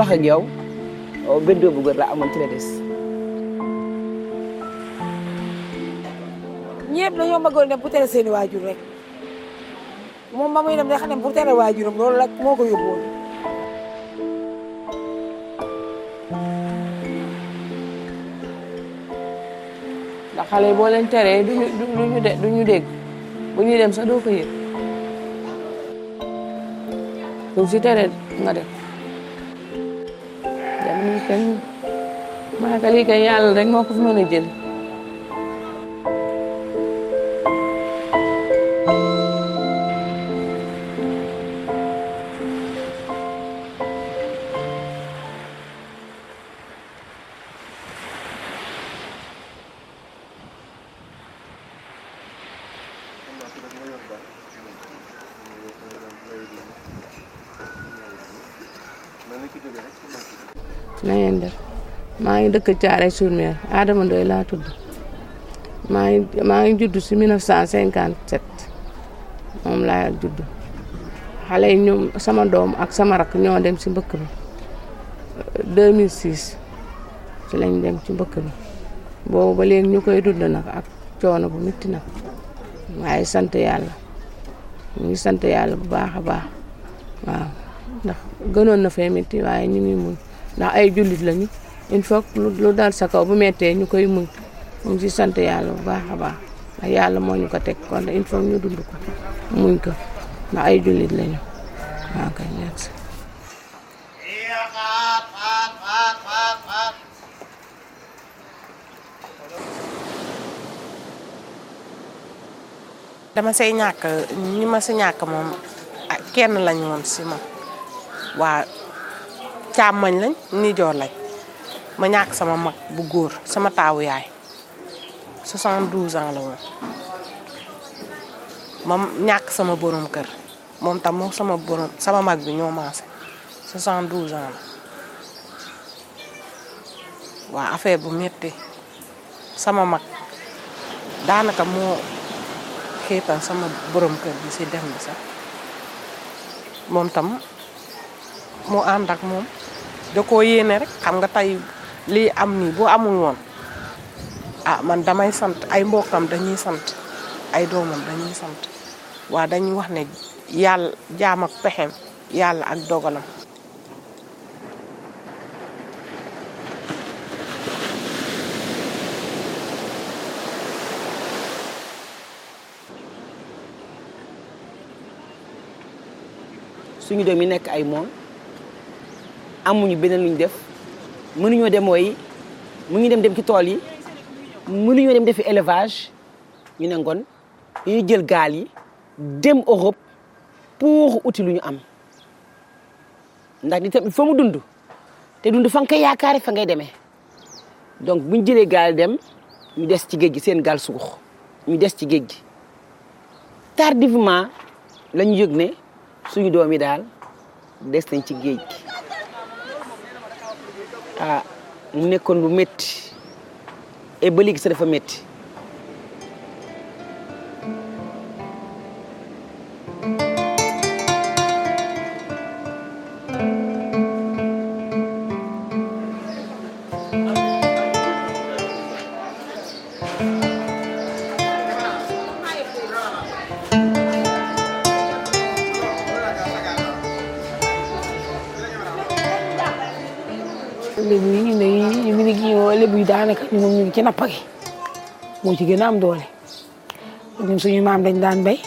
wax ak yow benn doom bu góor laa amoon ci la des. ñëpp dañoo bëggoon dem pour tere seeni waajur rek moom ba muy dem day xam ne pour tere waajuram loolu rek moo ko yóbbuwoon. ndax xale yi boo leen teree duñu duñu de duñu dégg bu ñuy dem sax doo ko yëg donc si tere nga def dem ni kenn maa ka lii kay yàlla rek moo ko fi mën a jël na ngeen def maa ngi dëkk Thiaroye sur Mer Adama Ndoye laa tudd maa ngi maa ngi judd si 1957 moom laa judd xale yi ñoom sama doom ak sama rakk ñoo dem si mbëkk bi 2006 ci lañ dem ci mbëkk bi boobu ba léegi ñu koy dund nag ak coono bu métti nag waaye sant yàlla ñu ngi sant yàlla bu baax a baax waaw ndax gënoon na fee métti waaye ñu ngi muñ ndax ay jullit lañu il faut lu dal sa kaw bu méttee ñu koy muñ ñu ngi si sant yàlla bu baax a baax ndax yàlla moo ñu ko teg kon il faut ñu dund ko muñ ko ndax ay jullit lañu waaw kay merci. dama say ñàkk ñi ma si ñàkk moom ah kenn lañ woon si ma waa càmmañ lañ nijoor lañ ma ñàkk sama mag bu góor sama taawu yaay 72 ans la woon ma ñàkk sama borom kër moom tam moom sama borom sama mag bi ñoo maase 72 ans la waa affaire bu metti sama mag daanaka moo xiital sama borom kër bi si dem bi sax moom tam mu ànd ak moom da koo yéene rek xam nga tey lii am nii bu amul woon ah man damay sant ay mbokkam dañuy sant ay doomam dañuy sant waa dañuy wax ne yàlla jaam ak pexem yàlla ak dogalam suñu doom yi nekk ay moom amuñu beneen luñ def mënuñoo dem mooy mu ngi dem dem ci tool yi mënuñoo dem defi élevage ñu ne ngoon dañuy jël gaal yi dem Europe pour uti lu ñu am ndax di tamit fa mu dund te dund fa nga koy yaakaare fa ngay demee donc buñ jëlee gaal dem ñu des ci géej gi seen gaal suux ñu des ci géej gi tardivement la ñu yëg ne suñu doom yi daal des nañ ci géej gi ah mu nekkoon lu métti et ba léegi sa dafa métti lébu yi ñu ne yi mi ngi woo lébu yi daanaka ñu moom ñu ngi ci napp gi moo ci gën a am doole ñun suñu maam dañ daan béy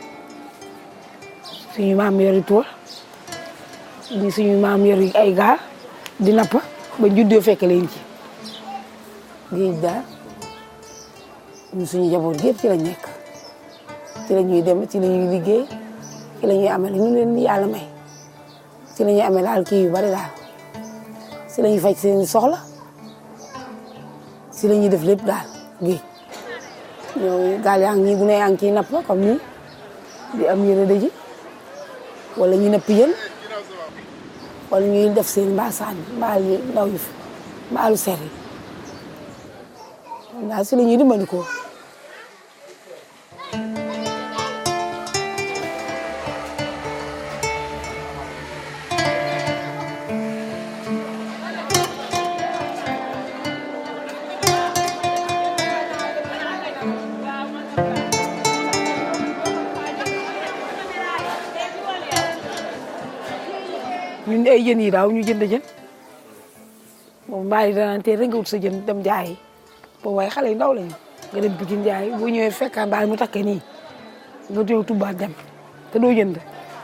suñu maam yori tool ñi suñu maam yori ay gaal di napp ba juddoo fekk leen ci géej daal ñun suñu jaboot gépp ci lañ nekk ci la ñuy dem ci la ñuy liggéey ci la ñuy amee ñu leen yàlla may ci la ñuy amee daal kii yu bari daal si la ñuy faj seen soxla si la ñuy def lépp daal géej ñoo gaal yaa ngi bu ne yaa ngi ciy napp comme ni di am yére dëji wala ñu napp yën wala ñuy def seen mbaasaan mbaal yu ndaw yi mbaalu ser yi daal si la ñuy dimbali ko ay jën yi daaw ñu jënd jën moom mbaali danaan teel rek nga wut sa jën dem jaayi boobu waaye xale yu ndaw lañu nga dem Pikine jaayi boo ñëwee fekkaan mbaali mu takkee nii nga ñëw tubbaat dem te doo jënd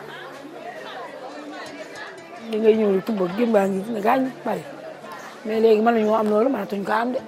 li ngay ñëw di tubba gën baa ngi ne gaañ bari mais léegi mën nañoo am loolu mënatuñ ko am de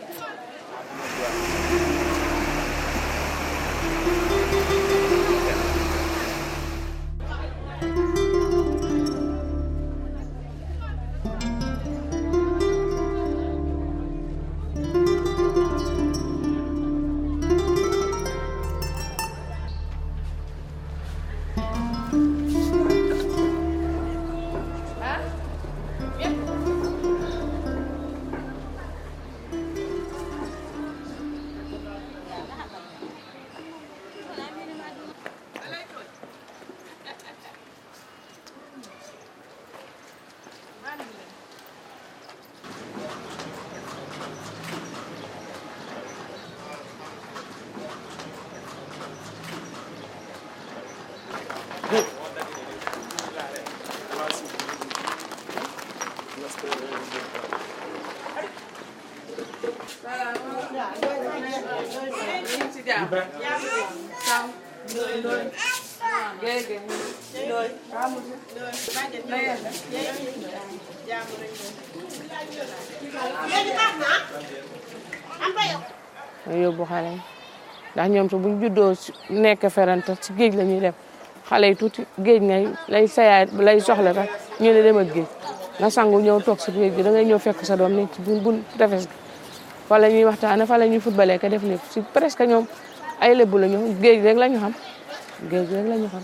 ñu yóbbu xale yi ndax ñoom su buñ juddoo si nekk feranta si géej la ñuy dem xale yi tuuti géej ngay lay sayaay lay soxla rek ñu ne dem ak géej nga sangu ñëw toog si géej gi da ngay ñëw fekk sa doom nekk ci bun bun tefes gi fa la ñuy waxtaane fa la ñuy footballé ka def lépp si presque ñoom ay lébu la ñu géej rek la ñu xam géej rek la ñu xam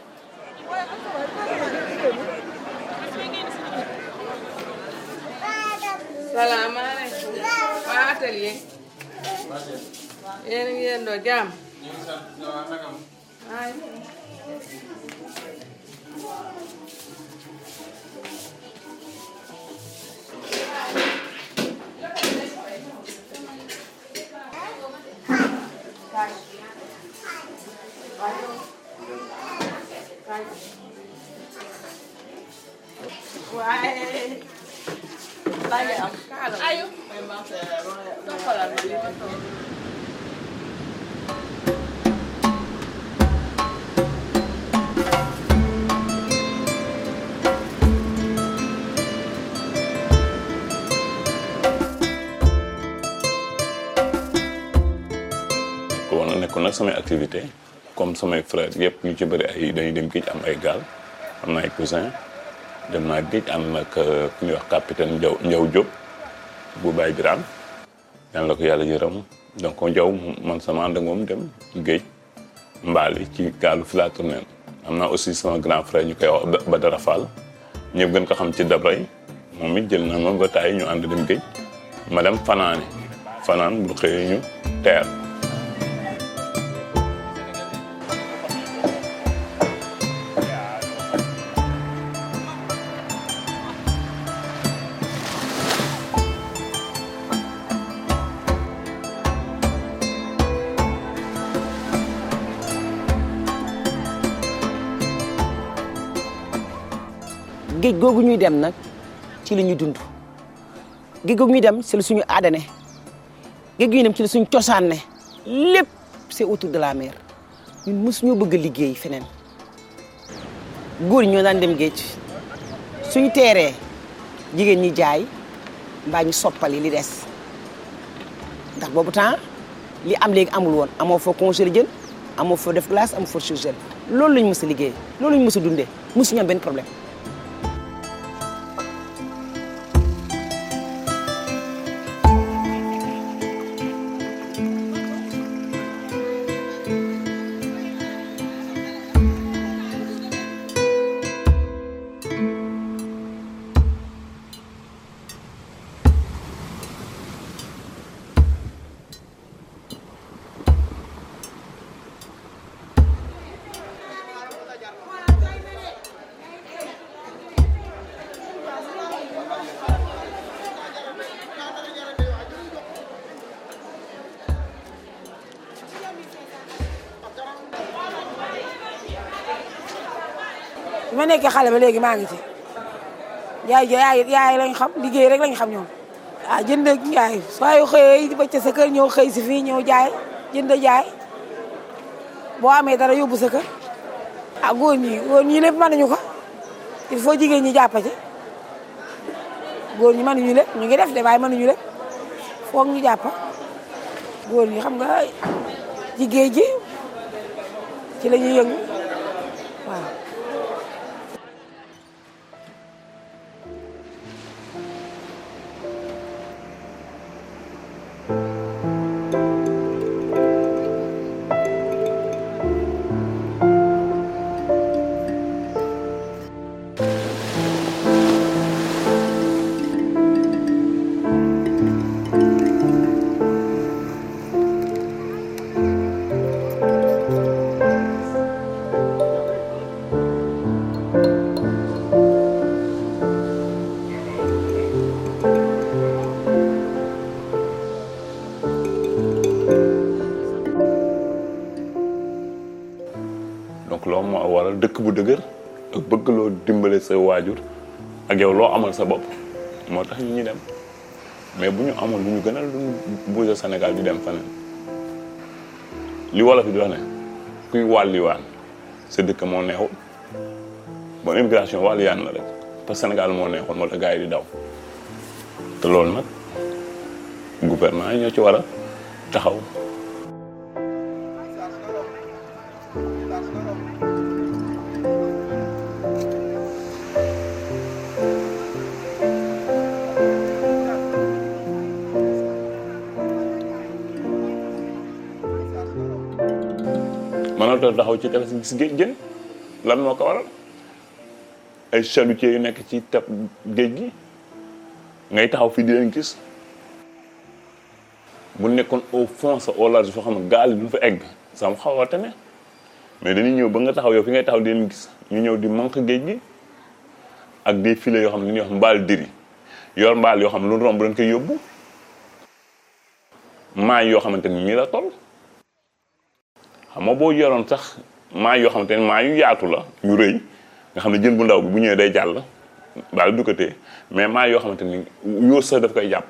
salaamaaleykum waa atelier yéen a ngi yendoo jàmm ay waaye lagi am ayo toppalal ma li ma toog ko woon na nekkoon nag samay activité comme samay frères yëpp ñu ci bëri ay dañuy dem géej am ay gaal am na ay cousin dem naa géej ànd nag ku ñuy wax capitaine Ndiaw Ndiaw Diop bu Baye Birane yàlla la ko yàlla yërëm donc Ndiaw man sama ànd ak moom dem géej mbaali ci gaalu Filatournelle am naa aussi sama grand frère ñu koy wax Badara Fall ñëpp gën ko xam ci Dabray moom it jël na ma ba taay ñu ànd dem géej ma dem fanaane fanaan bu xëyee ñu teer géej googu ñuy dem nag ci li ñuy dund géej googu ñuy dem ci la suñu aada ne géej gi ñuy dem ci la suñu cosaan ne lépp c'est autour de la mer ñun mos ñoo bëgg a liggéey feneen góor ñi ñoo daan dem géej suñu teeree jigéen ñi jaay mbaa ñu soppali li des ndax boobu temps li am léegi amul woon amoo foo congelé jën amoo foo def glace amoo foo surgel loolu lañ mës a liggéey loolu lañ mës a dundee mosuñu am benn problème bi ma nekkee xale ba léegi maa ngi ci yaay yaay yaay lañ xam liggéey rek lañ xam ñoom ah jënd ak jaay soo yu xëyee ba ca sa kër ñëw xëy si fii ñëw jaay jënd jaay boo amee dara yóbbu sa kër ah góor ñi góor ñi lépp mënuñu ko il faut jigéen ñi jàpp ci góor ñi mënuñu lépp ñu ngi def de waaye mënuñu lépp foog ñu jàpp góor ñi xam nga jigéen ji ci la ñuy yëngu waaw. donc loolu moo waral dëkk bu dëgër ak bëgg loo dimbale sa waajur ak yow loo amal sa bopp moo tax ñu ñuy dem mais bu ñu amoon lu ñu gënal lu ñu bouger Sénégal di dem feneen li wolof yi di wax ne kuy wàlliwaan sa dëkk moo neexul bon immigration wàlliyaan la rek parce que Sénégal moo neexoon moo tax gars yi di daw te loolu nag gouvernement yi ñoo ci war a taxaw mënatoo taxaw ci tefes gis géej gën lan moo ko waral ay chalutiers yu nekk ci teb géej gi ngay taxaw fii di leen gis bu nekkoon au fond sa au large foo xam ne gaal yi duñ fa egg sama xaw a tane mais dañuy ñëw ba nga taxaw yow fi ngay taxaw di leen gis ñu ñëw di manque géej gi ak des filets yoo xam ne li ñuy wax mbaal diri yor mbaal yoo xam ne lu romb dañ koy yóbbu maay yoo xamante ni ñii la toll xam nga boo yoroon sax maa yoo xamante ne maa yu yaatu la yu rëy nga xam ne jën bu ndaw bi bu ñëwee day jàll daal du ko téye mais maa yoo xamante ni yóor sax daf koy jàpp.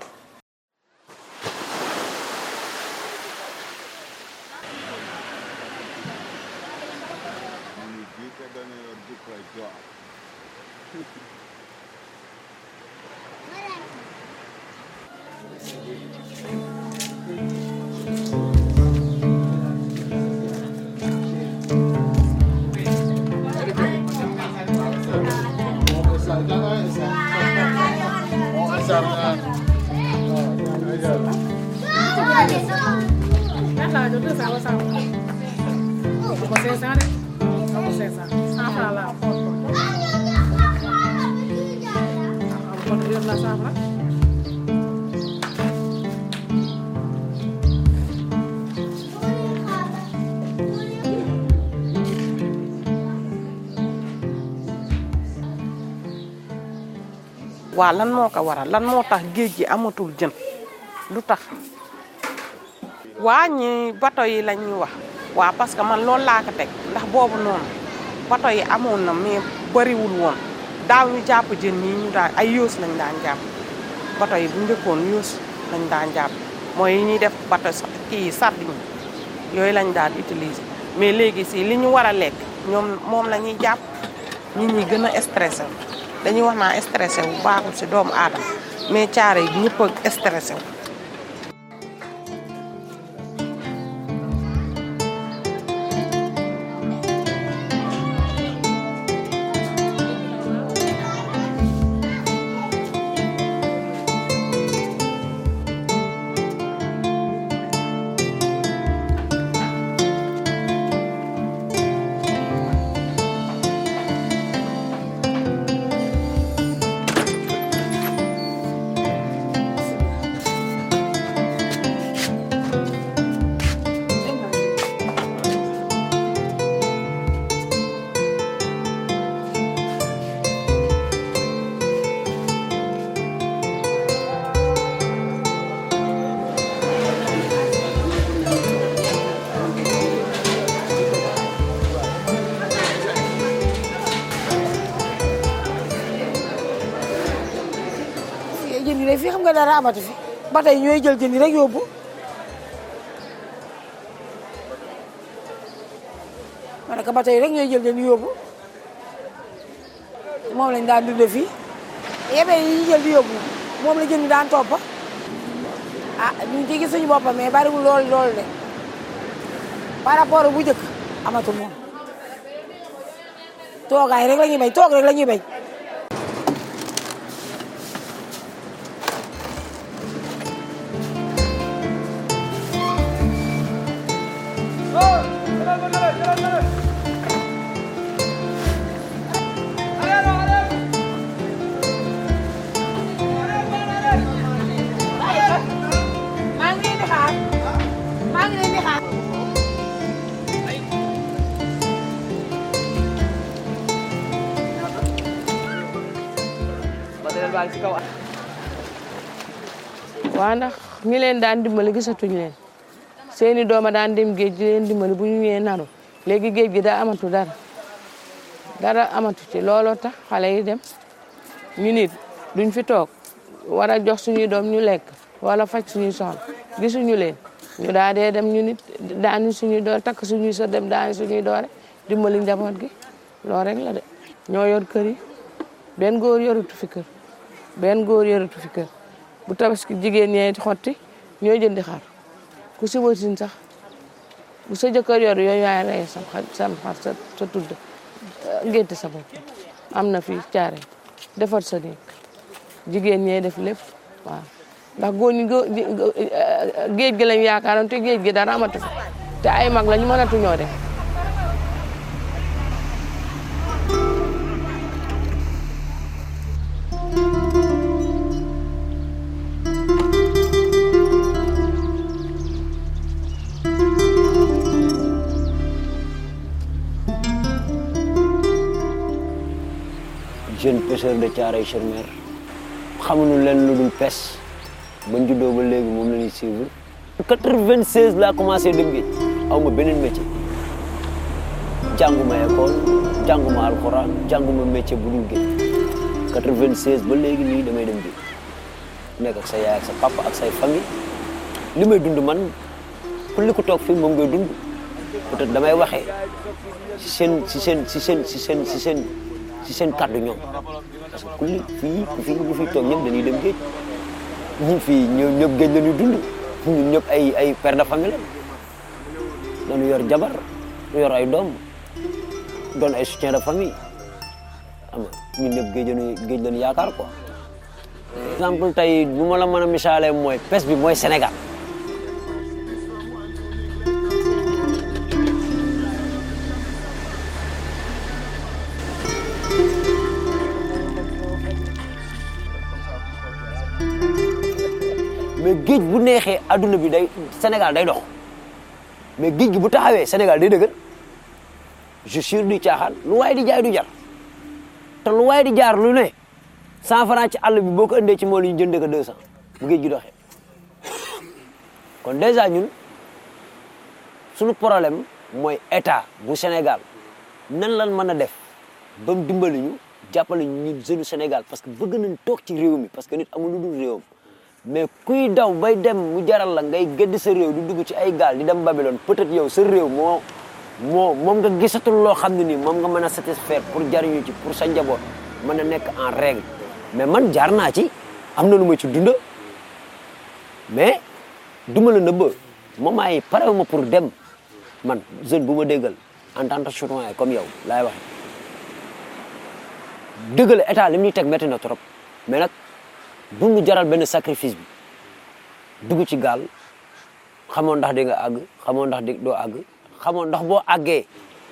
waa lan moo ko waral lan moo tax géej gi amatul jën lu tax waa ñi bato yi lañ ñu wax waa parce que man loolu laa ko teg ndax boobu noonu bato yi amoon na mais bëriwul woon daaw ñu jàpp jën yi ñu daan ay yoos lañ daan jàpp bato yi bu njëkkoon yoos lañ daan jàpp mooy yi ñuy def bato kii sardine yooyu lañ daan utiliser mais léegi si li ñu war a lekk ñoom moom la ñuy jàpp nit ñi gën a stressé wu dañuy wax naa stressé wu baaxul si doomu aadama mais caare yi ñëpp a stressé wu nga dara amatu fi ba tey ñooy jël jën yi rek yóbbu ma ne ko ba tey rek ñooy jël jën yi yóbbu moom lañ daan dundee fii yebe yi ñu jël di yóbbu moom la jën yi daan topp ah ñu ngi ciy gis suñu boppam mais bariwul lool lool de par rapport bu njëkk amatul moom toogaay rek la ñuy bañ toog rek la ñuy bañ. maa ngi leen di xaar maa ngi leen di xaar. waa ndax ñi leen daan dimbali gisatuñ leen seeni dooma daan dem géej di leen dimbali bu ñu ñëwee naru léegi géej gi daa amatu dara dara amatu ci looloo tax xale yi dem ñu nit duñ fi toog war a jox suñuy doom ñu lekk wala faj suñuy soxla gisuñu leen ñu daa dee dem ñu nit daani suñuy doole takk suñuy sa dem daani suñuy doole dimbali njaboot gi loolu rek la de ñoo yor kër yi benn góor yoratu fi kër benn góor yoratu fi kër bu tabaski jigéen ñee xotti ñooy jëndi xar ku si wasin sax bu sa jëkkër yor yooyu yaay rey sam xar sam xar sa sa tudd ngénte sa bopp am na fi caare defar sa néeg jigéen ñee def lépp waaw ndax góor ñi gó- géej gi lañ yaakaaroon te géej gi dara amatu fi te ay mag lañu mënatu ñoo def jeune pêcheur de Thiaroye-sur-Mer xamuñu leen lu dul pes bañ juddoo ba léegi moom la ñuy suivre. 96 laa commencé dem géej aw ma beneen métier jànguma école jànguma alxuraan jànguma métier bu dul géej 96 ba léegi nii damay dem géej nekk ak sa yaay ak sa papa ak say famille li may dund man ku li ko toog fii moom ngay dund peut-être damay waxee si seen si seen si seen si seen si seen si seen kàddu ñoom parce que ku li fii ku fi ñu fi toog ñëpp dañuy dem géej ñun fii ñoom ñëpp géej la ñuy dund ñun ñëpp ay ay père de famille la dañu yor jabar yor ay doom doon ay soutien de famille xam nga ñun ñëpp géej lañu géej lañu yaakaar quoi. exemple tey bu ma la mën a misaalee mooy pes bi mooy Sénégal. mais géej bu neexee adduna bi day Sénégal day dox mais géej gi bu taxawee Sénégal day dëgër je suis du caaxaan lu waay di jaay du jar te lu waay di jaar lu ne cent franc ci àll bi boo ko indee ci mool yi ñu jëndee ko deux cent bu géej gi doxee kon dèjà ñun suñu problème mooy état bu Sénégal nan lan mën a def ba mu dimbali ñu jàppale ñu ñun jeune Sénégal parce que bëgg nañ toog ci réew mi parce que nit amul lu dul réewam mais kuy daw bay dem mu jaral la ngay gëdd sa réew di dugg ci ay gaal di dem Babylone peut-être yow sa réew moo moo moom nga gisatul loo xam ne nii moom nga mën a satisfaire pour jariñu ci pour sa njaboot mën a nekk en règle mais man jaar naa ci am na lu ma ci dunda mais duma la nëbba moment yi pare ma pour dem man jeune bu ma déggal en tant que citoyen comme yow laay wax dëggal état li muy teg métti na trop mais nag bu mu jaral benn sacrifice bi dugg ci gaal xamoon ndax di nga àgg xamoon ndax di doo àgg xamoon ndax boo àggee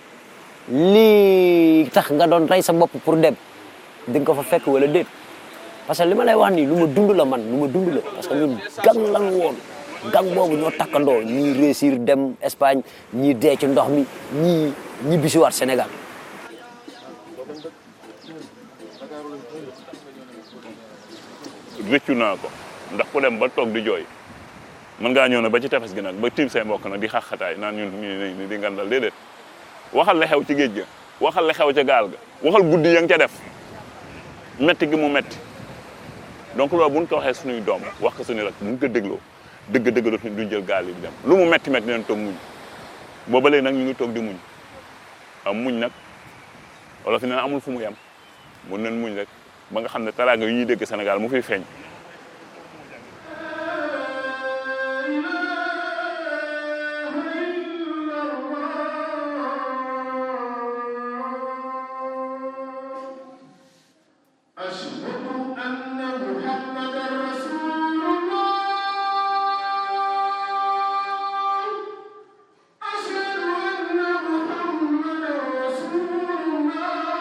lii tax nga doon rey sa bopp pour dem di nga ko fa fekk wala déet parce que li ma lay wax nii lu ma dund la man lu ma dund la parce que ñun gang lan woon gang boobu ñoo takkandoo ñii réussir dem Espagne ñii dee ci ndox mi ñii ñi bisiwaat Sénégal rëccu naa ko ndax ku dem ba toog di jooy mën ngaa ñëw na ba ci tefes gi nag ba tiim say mbokk nag di xaxataay naan ñun ñu di ngandal déedéet waxal la xew ci géej ga waxal la xew ca gaal ga waxal guddi ya nga ca def metti gi mu metti donc loolu bu ñu ko waxee suñuy doom wax ko suñu rek bu ñu ko dégloo dëgg dëgg dootuñu duñ jël gaal yi di dem lu mu metti metti dinañ toog muñ booba léegi nag ñu ngi toog di muñ am muñ nag wala fi ne amul fu mu yem mun nañ muñ rek ba nga xam ne teraanga yu ñuy dégg Sénégal mu fiy feeñ أشهد أن محمدا رسول الله أشهد أن محمدا رسول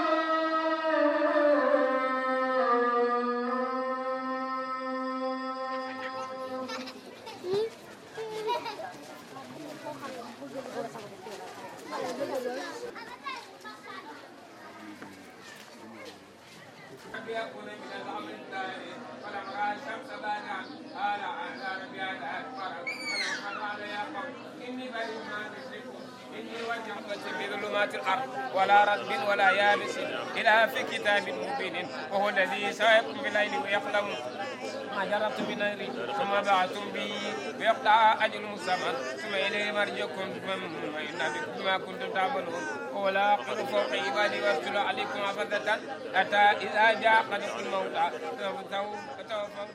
يكون من الامر الثاني فلم راى الشمس بادا قال اعلى بهذا اكبر فلم قال يا قوم اني بريء ما تشركون اني وجهت في ظلمات الارض ولا رطب ولا يابس الا في كتاب مبين وهو الذي سيقوم بالليل ويقلم ما جربت من ناري ثم بعثتم به ويقطع اجل مسمى ثم اليه مرجعكم فينبئكم بما كنتم تعملون ولا اقر فوق عبادي وارسل عليكم عبدة حتى اذا جاء قدر الموت توفوا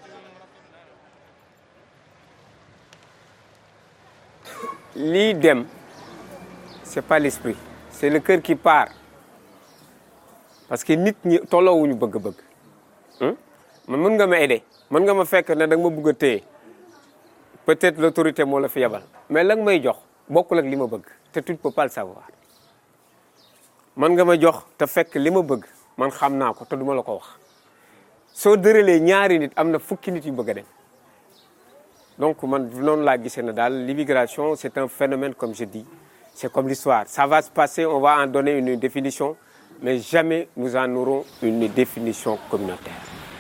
lii dem c'est pas l'esprit c'est le cœur qui part parce que nit ñi tolloowuñu bëgg-bëgg hum man mën nga ma aider mën nga ma fekk ne da nga ma bëgg a téye peut-être l'autorité moo la fi yebal mais la nga may jox bokkul ak li ma bëgg te tu ne peux pas le savoir mën nga ma jox te fekk li ma bëgg man xam naa ko te duma la ko wax soo dëralee ñaari nit am na fukki nit yu bëgg a dem donc man noonu laa gisee ne daal l'immigration c'est un phénomène comme je dis c'est comme l'histoire ça va se passer on va en donner une définition mais jamais nous en aurons une définition communautaire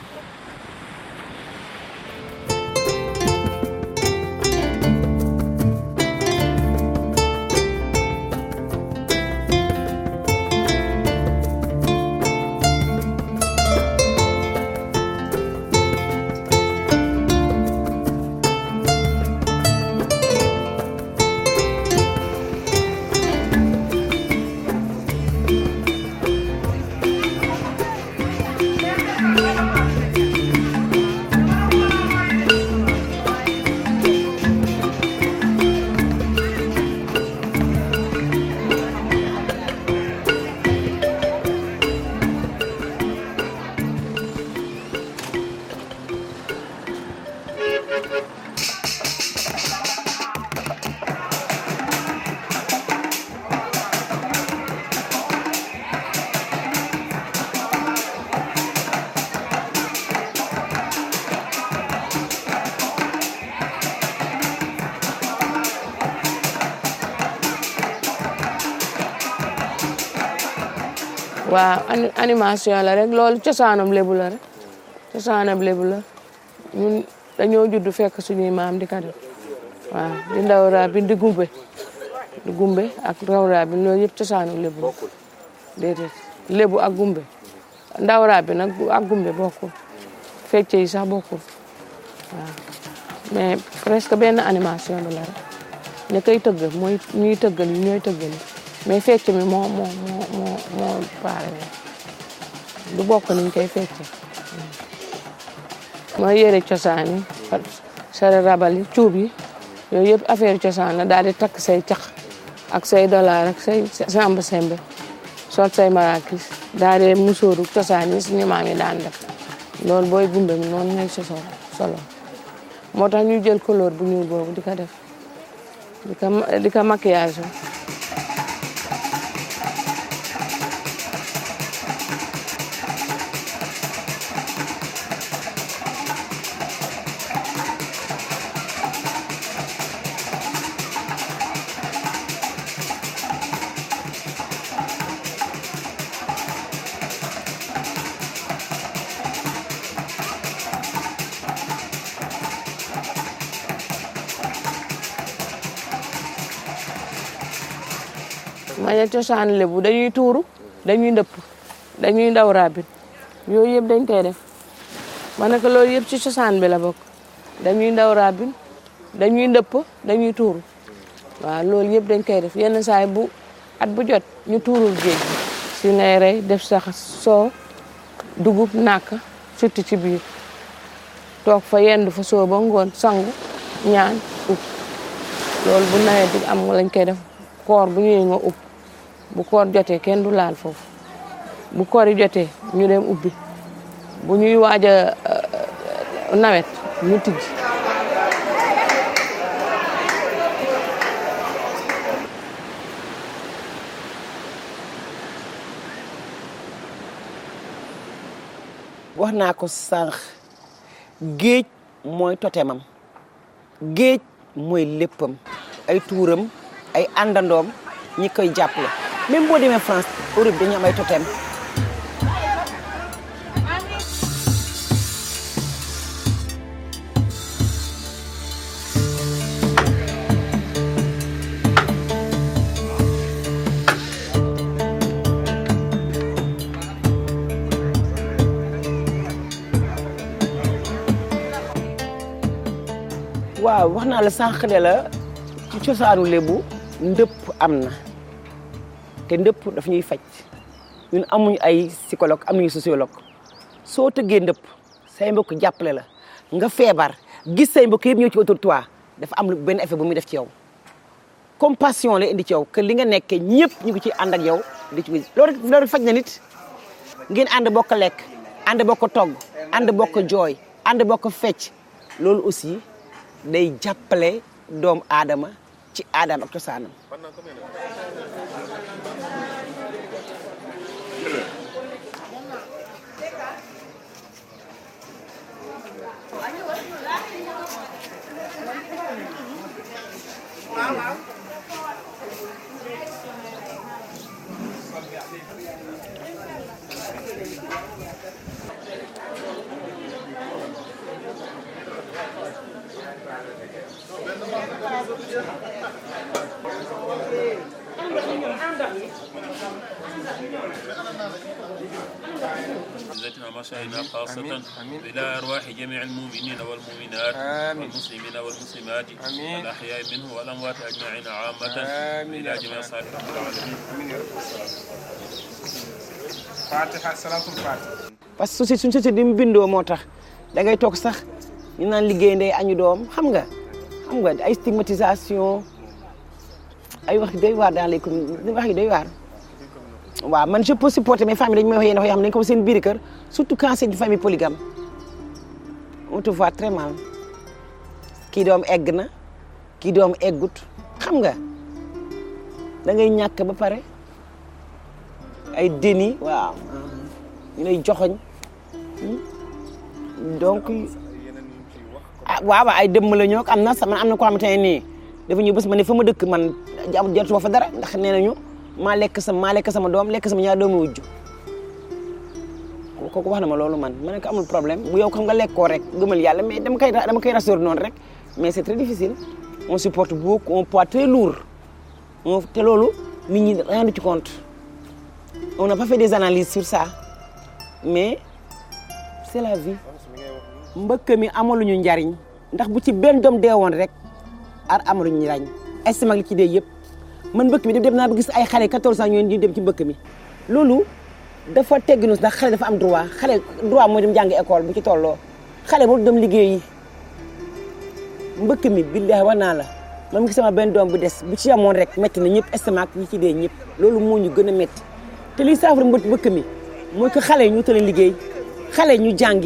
waaw ani- animation la rek loolu cosaanam lébu la rek cosaanam lébu la ñun dañoo judd fekk suñuy maam di ko def waaw di ndaw raa bi di gumbe di gumbe ak raw raa bi loolu yëpp cosaanam lébu la déedéet lébu ak gumbe ndaw raa bi nag ak gumbe bokkul fecce yi sax bokkul waaw mais presque benn animation bi la rek ña koy tëgg mooy ñuy tëggal yi ñooy tëggal yi mais fecc mi moo moo moo moo moo paare du bokk niñ koy fecce mooy yére cosaan yi sare rabal yi cuub yi yooyu yëpp affaire cosaan la daal di takk say cax ak say dollar ak say samba sembe sol say marakis daal di musóoru cosaan yi suñu maam yi daan def loolu booy gumbe mi noonu ngay sosoo solo moo tax ñu jël couleur bu ñuul boobu di ko def di ko di ko maquillage maña cosaan lébu dañuy tuuru dañuy ndëpp dañuy ndaw rabit yooyu yëpp dañ koy def ma ne ko loolu yëpp ci cosaan bi la bokk dañuy ndaw rabin dañuy ndëpp dañuy tuuru waaw loolu yëpp dañ koy def yenn saay bu at bu jot ñu tuurul géej gi si ngay rey def sax soo dugub nàkk surtout ci biir toog fa yendu fa soo ba ngoon sangu ñaan ub loolu bu nawet bi am lañ koy def koor bu ñëwee nga ub bu koor jotee kenn du laal foofu bu koor yi jotee ñu dem ubbi bu ñuy waaj a nawet ñu tijji wax naa ko sànq géej mooy totemam géej mooy léppam ay tuuram ay àndandoom ñi koy jàppale même boo demee France Europe dañu am ay totem waaw wax naa la sànq de la ci cosaanu lébu ndëpp am na te ndëpp daf ñuy faj ñun amuñu ay psychologue amuñu sociologue soo tëggee ndëpp say mbokk jàppale la nga feebar gis say mbokk yëpp ñëw ci autour de toi dafa am lu benn effet bu muy def ci yow compassion la indi ci yow que li nga nekkee ñëpp ñu ngi ci ànd ak yow di ci loolu loolu faj na nit ngeen ànd bokk lekk ànd bokk togg ànd bokk jooy ànd bokk fecc loolu aussi day jàppale doomu aadama ci aadama ak cosaanam عزتنا ومشاهدنا خاصة إلى أرواح جميع المؤمنين والمؤمنات والمسلمين والمسلمات الأحياء منه والأموات أجمعين عامة إلى جميع صالح رب العالمين fatiha salatul fatiha parce que société suñu société di mu bindoo moo tax da ngay toog sax ñu naan liggéey ndey añu doom xam nga xam nga ay stigmatisation ay wax doy waar dans les communes wax yi doy waar waaw man je peux supporter mes familles dañu may wax yenn wax yoo xam ne dañu ko seen biir kër surtout quand c'est une famille polygame on te voit très mal kii doom egg na kii doom eggut xam nga da ngay ñàkk ba pare ay déni waaw ñu lay joxoñ donc ah waaw ay dëmm la ñoo am na sama am na koo xamante ne nii dafa ñëw bés ma ne fa ma dëkk man jartuma fa dara ndax nee nañu maa lekk sama maa lekk sama doom lekk sama ñaar doomu wujju kooku wax na ma loolu man ma ne ko amul problème bu yow xam nga lekkoo rek gëmal yàlla mais dama koy dama koy rassurer noonu rek mais c'est très difficile on supporte beaucoup un poids très lourd on te loolu nit ñi rendu ci compte on n'a pas fait des analyses sur ça mais c'est la vie mbëkk mi amaluñu njariñ ndax bu ci benn doom dee woon rek ar amaluñu njariñ estimag li ci dee yëpp man mbëkk mi dem naa ba gis ay xale 14 ans ñoo ñu dem ci mbëkk mi loolu dafa tegginu ndax xale dafa am droit xale droit mooy dem jàngi école bu ci tolloo xale boobu dem liggéeyi mbëkk mi billahi war naa la man gis sama benn doom bu des bu ci amoon rek métti na ñëpp estomac ñi ci dee ñëpp loolu moo ñu gën a métti te liy saafara mbët mbëkk mi mooy que xale yi ñu tële liggéey xale yi ñu jàngi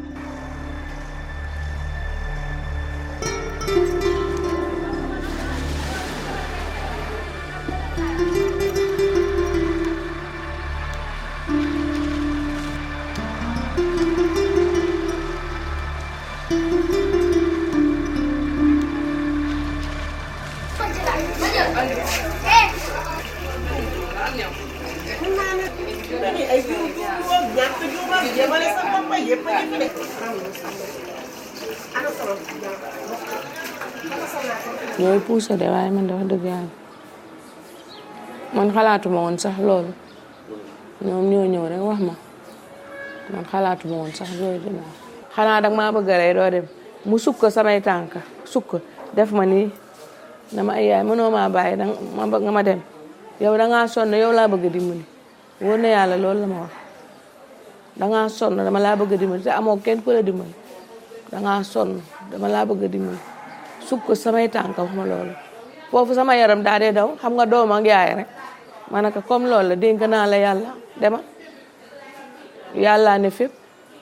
ñooy puusa de waaye man dafa dëgg yàlla man xalaatuma woon sax loolu ñoom ñoo ñëw rek wax ma man xalaatuma woon sax loolu dina xanaa dag maa bëgg rey doo dem mu sukk samay tànk sukk def ma nii dama ay yaay mënoo maa bàyyi danga ma bëgg nga ma dem yow dangaa sonn yow laa bëgg a dimbali wóor na yàlla loolu la ma wax dangaa sonn dama laa bëgg a dimbali te amoo kenn ku la dimbali dangaa sonn dama laa bëgg a dimbali sukk samay tànk wax ma loolu foofu sama yaram daa dee daw xam nga doom ak yaay rek ma ne ko comme loolu la dénk naa la yàlla demal yàlla ne fépp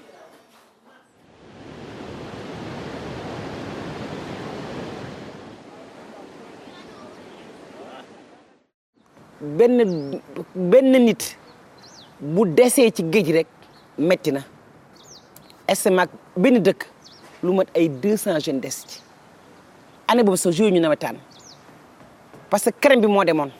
benn benn nit bu desee ci géej rek metti na estimat benn dëkk lu mat ay deux cent jeunes des ci année boobu sa jour ñu nawetaan parce que crème bi moo demoon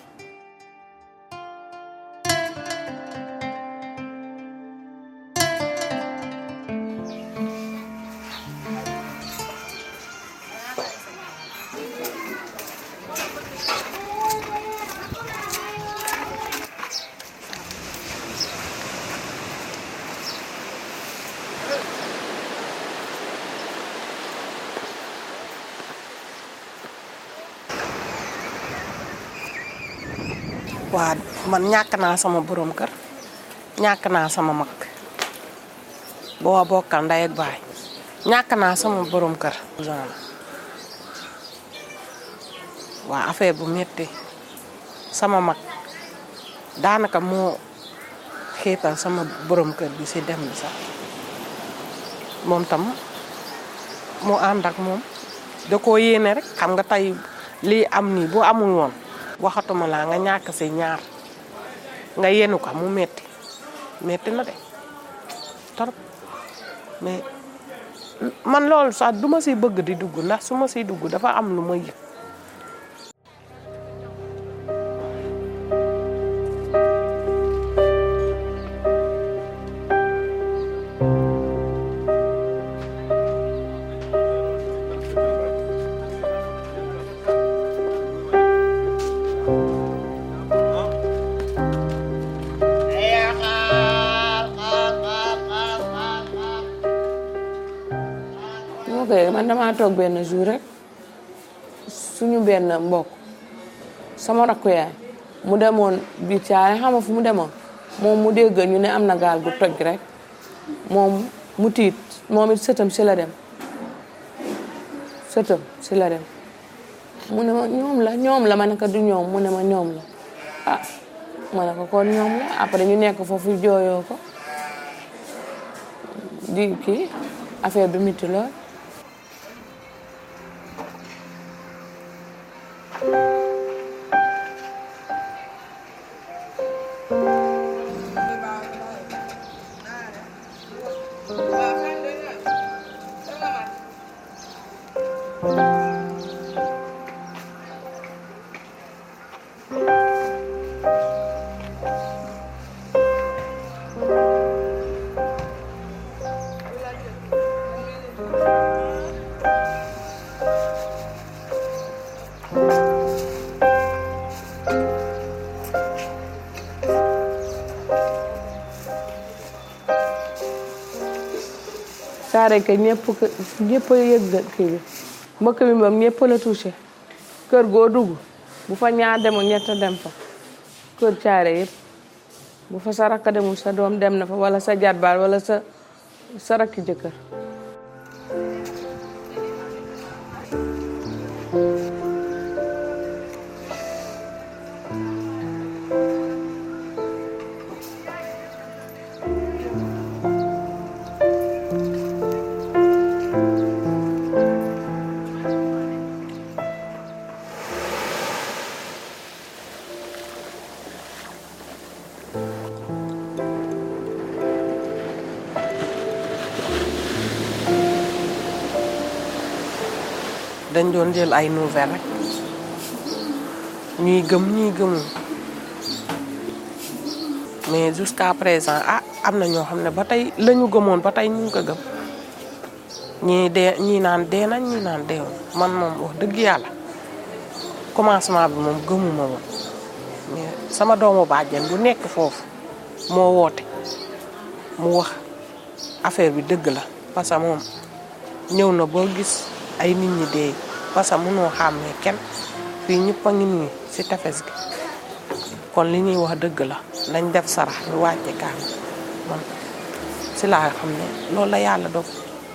waa man ñàkk naa sama borom kër ñàkk naa sama mag boo bokkal ndey ak baay ñàkk naa sama borom kër. waa affaire bu metti sama mag daanaka moo xiital sama borom kër bi si dem bi sax moom tam mu ànd ak moom da koo yéene rek xam nga tey lii am nii bu amul woon. waxatuma laa nga ñàkk si ñaar nga yenu ko mu metti metti na de torop mais man loolu sax du ma siy bëgg di dugg ndax su ma siy dugg dafa am lu ma yëg ok man damaa toog benn jour rek suñu benn mbokk sama rakku yaay mu demoon biir caare xam nga fu mu demoon moom mu dégg ñu ne am na gaal gu toj rek moom mu tiit moom it sëtam si la dem sëtam si la dem mu ne ma ñoom la ñoom la ma ne ko du ñoom mu ne ma ñoom la ah ma ne ko kon ñoom la après ñu nekk foofu jooyoo ko di kii affaire bi métti lool saare ke ñëpp ñëpp a yëg kii bi mbëkk bi moom ñëpp la touché kër goo dugg bu fa ñaar demul ñett dem fa kër caare yëpp bu fa sa rakk demul sa doom dem na fa wala sa jarbaal wala sa sa rakki jëkkër dañ doon jël ay nouvelles rek ñuy gëm ñuy gëmul mais jusqu'à présent ah am na ñoo xam ne ba tey la ñu gëmoon ba tey ñu ngi ko gëm ñii dee ñii naan dee nañ ñii naan deewul man moom wax dëgg yàlla commencement bi moom gëmuma woon mais sama doomu bàjjen bu nekk foofu moo woote mu wax affaire bi dëgg la parce que moom ñëw na boo gis ay nit ñi dee parce que mënoo xàmmee kenn fii ñëpp a ngi nii si tefes gi kon li ñuy wax dëgg la nañ def sarax ñu wàcce kaan man si laa xam ne loolu la yàlla dog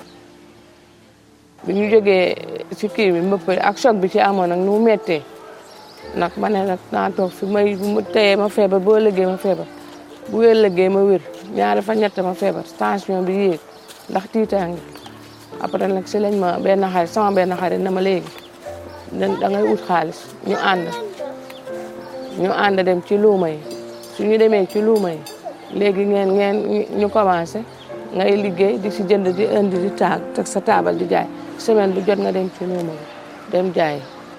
bi ñu jógee ci kii bi mbëpp ak choc bi ci amoon nag nu mu méttee nag ma ne nag naa toog fi may bu ma teyee ma feebar boo lëggee ma feebar bu wér lëggee ma wér ñaari fa ñett ma feebar tension bi yéeg ndax tiitaange après nag si lañ ma benn xarit sama benn xarit na ma léegi da ngay ut xaalis ñu ànd ñu ànd dem ci luuma yi su ñu demee ci luuma yi léegi ngeen ngeen ñu commencé ngay liggéey di si jënd di indi di taag teg sa taabal di jaay semaine bu jot nga dem ci luuma bi dem jaay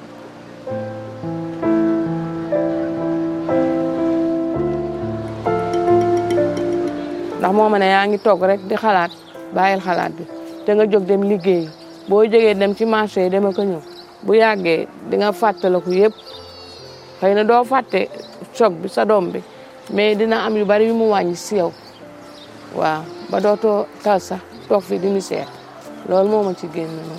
ndax moo ma ne yaa ngi toog rek di xalaat bàyyil xalaat bi te nga jóg dem liggéey boo jógee dem ci marché yi dama ko ñëw bu yàggee di nga fàttaliku yëpp xëy na doo fàtte choc bi sa doom bi mais dina am yu bari yu mu wàññi si yow waaw ba dootoo tal sax toog fi di misère loolu moo ma ci génn noonu.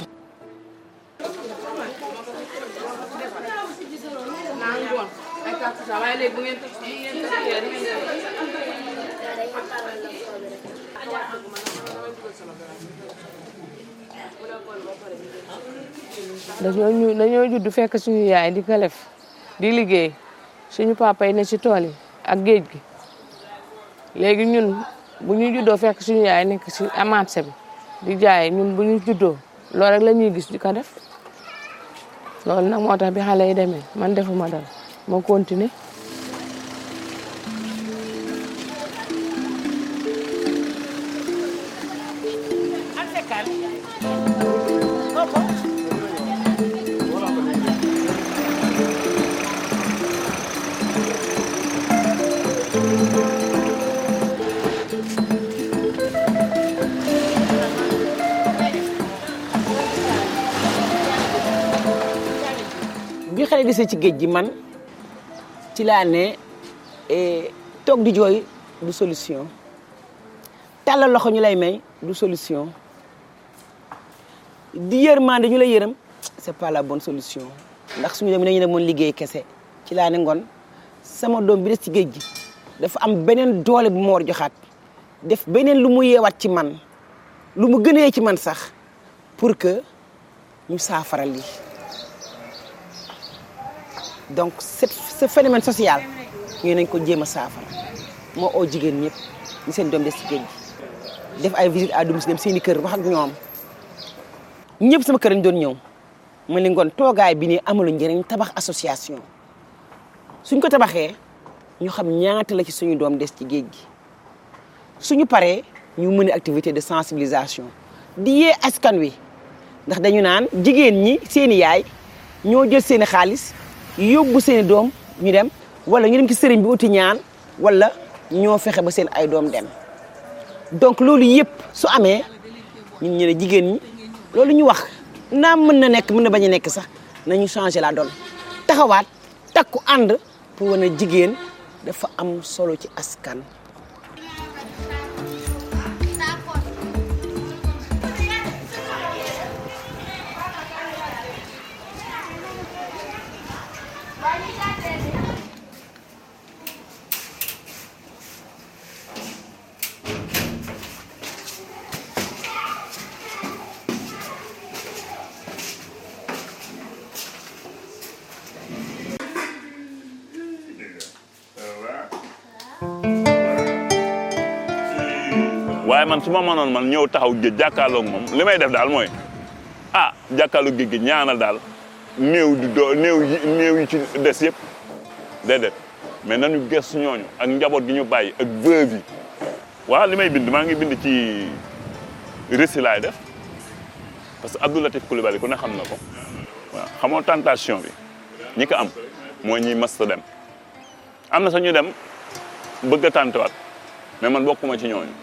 dañoo ñu dañoo judd fekk suñu yaay di ko def di liggéey suñu papa yi ne ci tool yi ak géej gi léegi ñun bu ñu juddoo fekk suñu yaay nekk ci marché bi di jaay ñun bu ñu juddoo loolu rek la ñuy gis di ko def loolu nag moo tax bi xale yi demee man defuma dara moo continuer bi xale desee ci géej gi man ci laa ne eh, toog di jooy du solution tàllal loxo ñu lay may du solution di yërmande ñu lay yërëm c'est pas la bonne solution ndax suñu dem dañu demoon liggéey kese ci laa ne ngoon sama doom bi des ci géej gi dafa am beneen doole bu ma war joxaat def beneen lu mu yeewaat ci man lu mu gënee ci man sax pour que ñu saafara lii donc cette ce phénomène social ñu nañ ko jéem a saafara moo oo jigéen ñëpp ñu seen doom des ci géej gi def ay visite à domicile dem seen i kër wax ak ñoom ñëpp sama kër lañ doon ñëw ma ne ngoon toogaay bi nii amalu njëriñ tabax association suñ ko tabaxee ñu xam ñaata la ci suñu doom des ci géej gi suñu paree ñu mën activité de sensibilisation di yee askan wi ndax dañu naan jigéen ñi seeni yaay ñoo jël seeni xaalis yóbbu seeni doom ñu dem wala ñu dem ci sëriñ bi uti ñaan wala ñoo fexe ba seen ay doom dem donc loolu yëpp su amee ñun ñu ne jigéen ñi loolu ñu wax naam mën na nekk mën na bañ a nekk sax nañu changer la donne taxawaat takku ànd pour wane jigéen dafa am solo ci askan waaye man su ma mënoon man ñëw taxaw géej jàkkaarloog moom li may def daal mooy ah jàkkaarloog géej gi ñaanal daal néew di doo néew yi néew yi ci des yëpp déedéet mais nañu gëstu ñooñu ak njaboot gi ñu bàyyi ak veuve yi waaw li may bind maa ngi bind ci récit laay def parce que Abdou Latif Coulibaly ku ne xam na ko waaw xamoo tentation bi ñi ko am mooy ñi masta dem am na sax ñu dem bëgg a tàntewaat mais man bokkuma ci ñooñu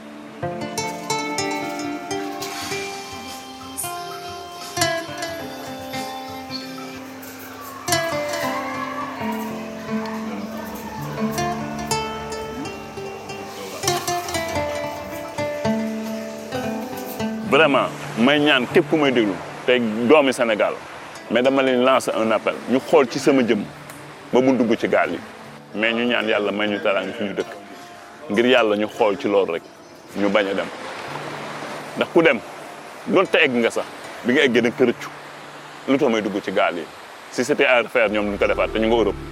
vraiment may ñaan képp ku may déglu tey doomi Sénégal mais dama leen lancer un appel ñu xool ci sama jëm ba mu dugg ci gaal yi mais ñu ñaan yàlla may ñu teraanga fi ñu dëkk ngir yàlla ñu xool ci loolu rek ñu bañ a dem ndax ku dem doonte egg nga sax bi nga eggee da nga rëccu lu tax may dugg ci gaal yi si c'était à refaire ñoom duñ ko defaat te ñu nga Europe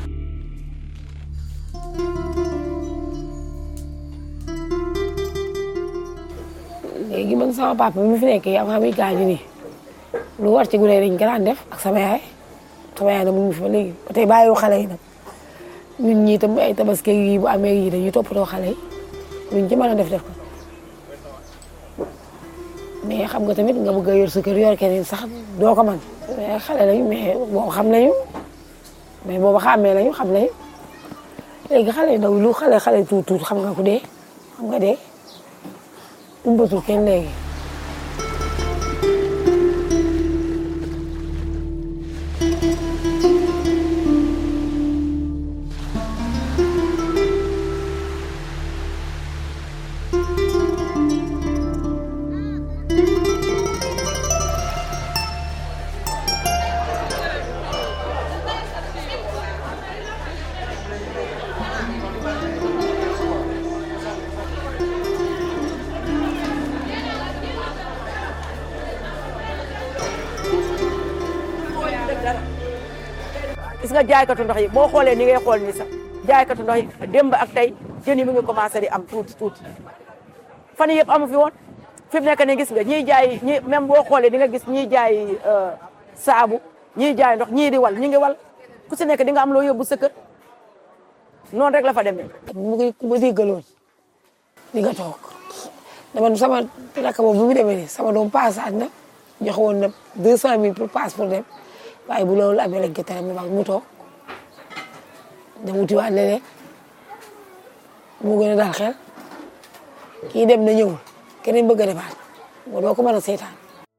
léegi man sama papa bi mu fi nekkee avant muy gaañu nii lu war ci gune dañ ko daan def ak sama yaay sama yaay nag mu ngi fi ba léegi ba tey bàyyiwu xale yi nag ñun ñii tam ay tabaski yi bu amee yi dañuy toppatoo xale yi luñ ci mën a def def ko mais xam nga tamit nga bëgg a yor sa kër yor keneen sax doo ko man mais xale lañu mais boo xam nañu mais booba xàmmee lañu xam nañu léegi xale yi ndaw lu xale xale tuut tuut xam nga ku dee xam nga dee umbatul kenn léegi gis nga jaaykatu ndox yi boo xoolee ni ngay xool ni sax jaaykatu ndox yi démb ak tey jën yi mu ngi commencé di am tuuti tuuti fan yii yëpp amu fi woon fi mu nekk nii gis nga ñiy jaay ñi même boo xoolee di nga gis ñiy jaay saabu ñiy jaay ndox ñii di wal ñi ngi wal ku si nekk di nga am loo yóbbu sa kër noonu rek la fa demee. mu ngi ku ma déggaloon di nga toog dama sama rakk boobu bu mu demee nii sama doom passage na joxe woon na deux cent mille pour passe pour dem waaye bu loolu amee lañ ko tere mu baax mu toog dem wutiwaat leneen mu gën a daal xel kii dem na ñëwul keneen bëgg a demaat moo doo ko mën a seetaan.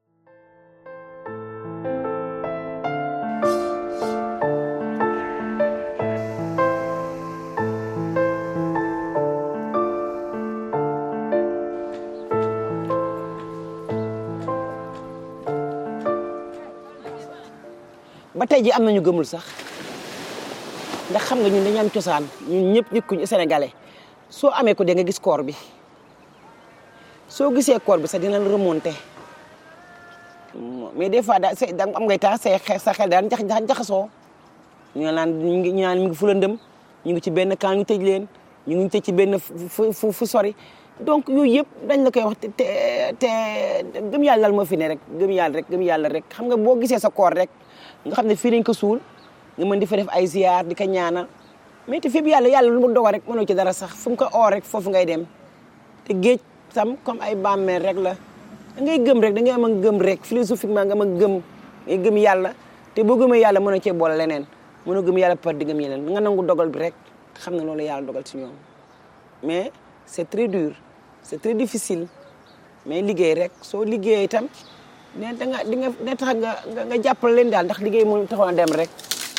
ba tey ji am nañu gëmul sax ndax xam nga ñun dañu am cosaan ñun ñëpp nit ku sénégalais soo amee ko de nga gis koor bi soo gisee koor bi sax dina la remonté mais des fois da da am ngay tax say sa xel daan jax jaxasoo ñu naan ñu ngi ñu naan mi ngi fu lëndëm ñu ngi ci benn camp ñu tëj leen ñu ngi tëj ci benn fu fu fu sori donc yooyu yëpp dañ la koy wax te te gëm yàlla moo fi ne rek gëm yàlla rek gëm yàlla rek xam nga boo gisee sa koor rek nga xam ne fii lañ ko suul nga mën di fa def ay ziar di ko ñaanal mais te fépp yàlla yàlla lu mu dogal rek mënoo ci dara sax fu mu ko oor rek foofu ngay dem te géej tam comme ay bàmmeel rek la da ngay gëm rek da ngay am a gëm rek philosophiquement nga am a gëm ngay gëm yàlla te boo gëmee yàlla mënoo cee boole leneen mënoo gëm yàlla par di gëm yeneen nga nangu dogal bi rek xam ne loolu yàlla dogal ci ñoom mais c'est très dur c'est très difficile mais liggéey rek soo liggéey itam ne da nga di nga ne tax nga nga jàppale leen daal ndax liggéey mu taxoon a dem rek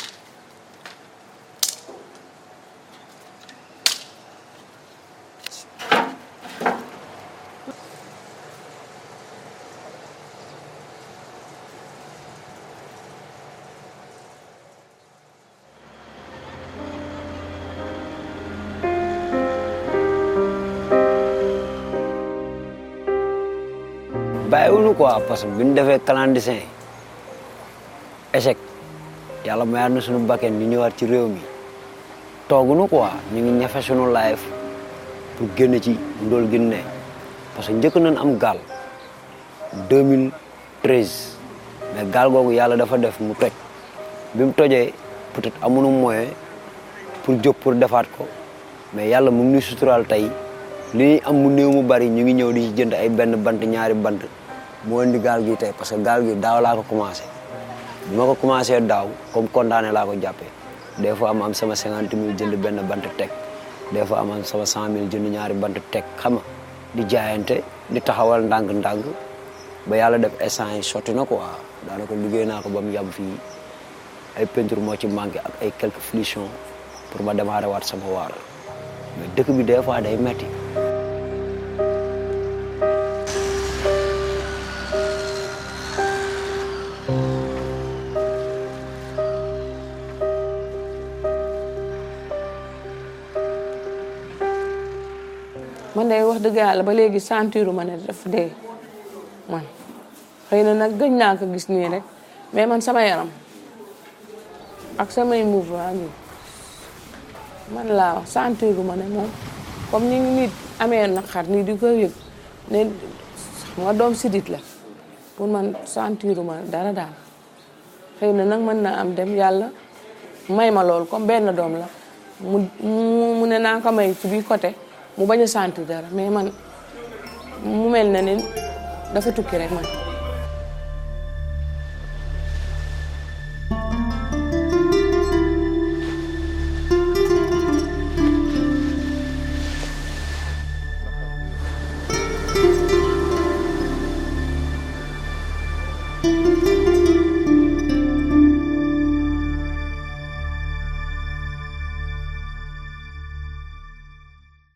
bàyyiwuñu quoi parce que bi ñu defee clandestin échec yàlla mayaat na suñu bakken ñu ñëwaat ci réew mi tooguñu quoi ñu ngi ñafe suñu life pour génn ci ndóol gi ne parce que njëkk nañ am gaal 2013 mais gaal googu yàlla dafa def mu toj bi mu tojee peut-être amuñu moyen pour jóg pour defaat ko mais yàlla mu ngi ñuy suturaal tey li ñuy am mu néew mu bari ñu ngi ñëw di ci jënd ay benn bant ñaari bant moo indi gaal gi tey parce que gaal gi daaw laa ko commencé bi ma ko commencé daaw comme condamné laa ko jàppee des fois ma am sama cinquante mille jënd benn bant teg des fois ma am sama cent mille jënd ñaari bant teg xam nga di jaayante di taxawal ndànk-ndànk ba yàlla def instant yi sotti na quoi daanaka liggéey naa ko ba mu yam fii ay peinture moo ci manqué ak ay quelques finitions pour ma démarrer waat sama waar mais dëkk bi des fois day metti man day wax dëgg yàlla ba léegi sentiru ma ne daf dee man xëy na nag gëj naa ko gis nii rek mais man sama yaram ak samay mouvement bi man laa wax sentiru ma ne moom comme ni nit amee naqar nii di ko yëg ne xam nga doom sidit la pour man sentiru ma dara daal xëy na nag mën naa am dem yàlla may ma loolu comme benn doom la mu mu ne naa ko may ci biir côté mu bañ a sentir dara mais man mu mel na ni dafa tukki rek man